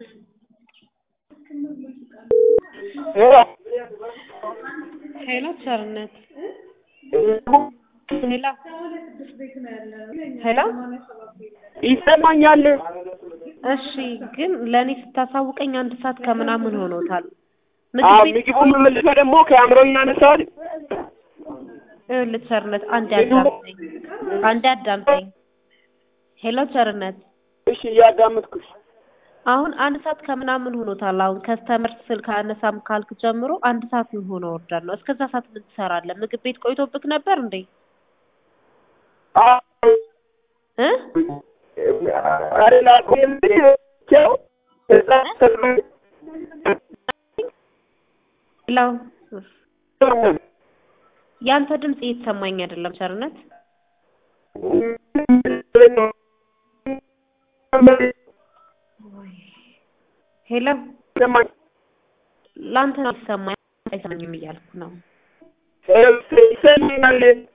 ሄሎ ቸርነት ሄሎ ሄሎ ይሰማኛል። እሺ ግን ለእኔ ስታሳውቀኝ አንድ ሰዓት ከምናምን ሆኖታል። አዎ ምግብ ቤት ምግቡን መልሰህ ደግሞ ከአእምሮኝ ያነሳዋል። ይኸውልህ ቸርነት አንዴ አዳምጠኝ፣ አንዴ አዳምጠኝ። ሄሎ ቸርነት እሺ እያዳመጥኩሽ። አሁን አንድ ሰዓት ከምናምን ሆኖታል። አሁን ከስተመር ስልክ አነሳም ካልክ ጀምሮ አንድ ሰዓት ምን ሆኖ ወርዳል ነው። እስከዛ ሰዓት ምን ትሰራለህ? ምግብ ቤት ቆይቶብክ ነበር እንዴ? አዎ እ አሬላ ቆየው እዛ ተስማሚ ሄሎ ያንተ ድምፅ እየተሰማኝ አይደለም ቸርነት። ሄሎ ለአንተ ነው የሚሰማኝ አይሰማኝም እያልኩ ነው። ይሰማኛል።